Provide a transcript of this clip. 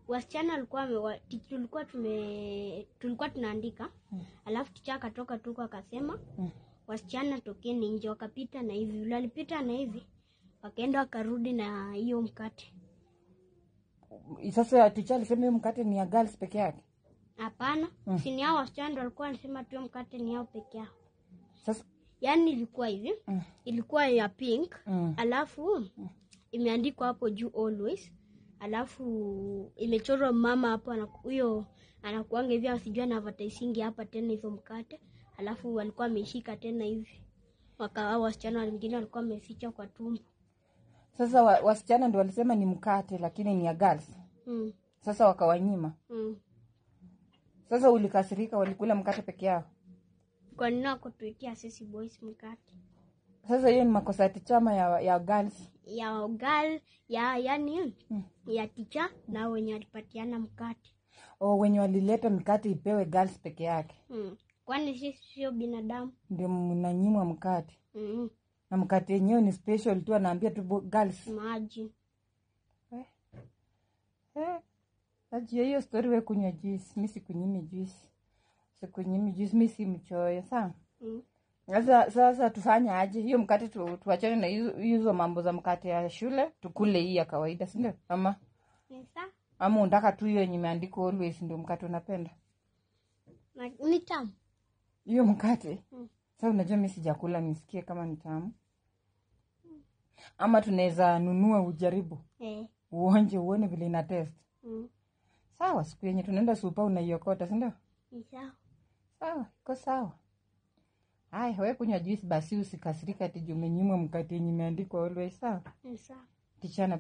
wasichana walikuwa wame- wa- ti- tulikuwa tume tulikuwa tunaandika alafu ticha akatoka tuko akasema Mm. wasichana tokeni nje wakapita na hivi vile walipita na hivi wakaenda wakarudi na hiyo mkate Sasa ticha alisema hiyo mkate ni ya girls peke yake. hapana sini hao wasichana ndo walikuwa wanasema tu hiyo mkate ni yao peke yao Sasa yaani ilikuwa hivi Mm. ilikuwa ya pink mm. alafu imeandikwa hapo juu always alafu imechorwa mama hapo anaku- huyo anakuanga hivi asijui anavatasingi hapa tena hizo mkate alafu walikuwa ameshika tena hivi waka wasichana wengine walikuwa wameficha kwa tumbo Sasa wa, wasichana ndio walisema ni mkate lakini ni ya girls. mm, Sasa wakawanyima. mm. Sasa ulikasirika, walikula mkate peke yao. kwa nini wakutuitia sisi boys mkate Sasa hiyo ni makosa ya tichama ya, ya girls. ya gal ya yani Mm. ya ticha na wenye walipatiana mkate O, wenye walileta mikate ipewe girls peke yake, mm. kwani sisi sio binadamu ndio mnanyimwa mkate, mm. na mkate yenyewe ni special tu, anaambia tu bo- girls. maji Eh, ajia hiyo story, we kunywa juice, mi sikunyimi juice, sikunyimi juice, mi si mchoyo saa mm. Sasa sasa tufanye aje hiyo mkate tu, tuachane na hizo hizo mambo za mkate ya shule, tukule hii ya kawaida, si ndio? Ama Ni sawa. ama unataka tu hiyo yenye imeandikwa always ndio mkate unapenda Na- ni tamu hiyo mkate? Mm. Sasa unajua mi sijakula nisikie kama ni tamu, ama tunaweza nunua ujaribu eh. uonje uone vile ina test. mm. Sawa, siku yenye tunaenda supa unaiokota, si ndio? Ni sawa. Sawa, iko sawa. Haya, we kunywa juice basi, usikasirika ati juu umenyimwa mkate yenye imeandikwa always. Sawa, Ni sawa. tichana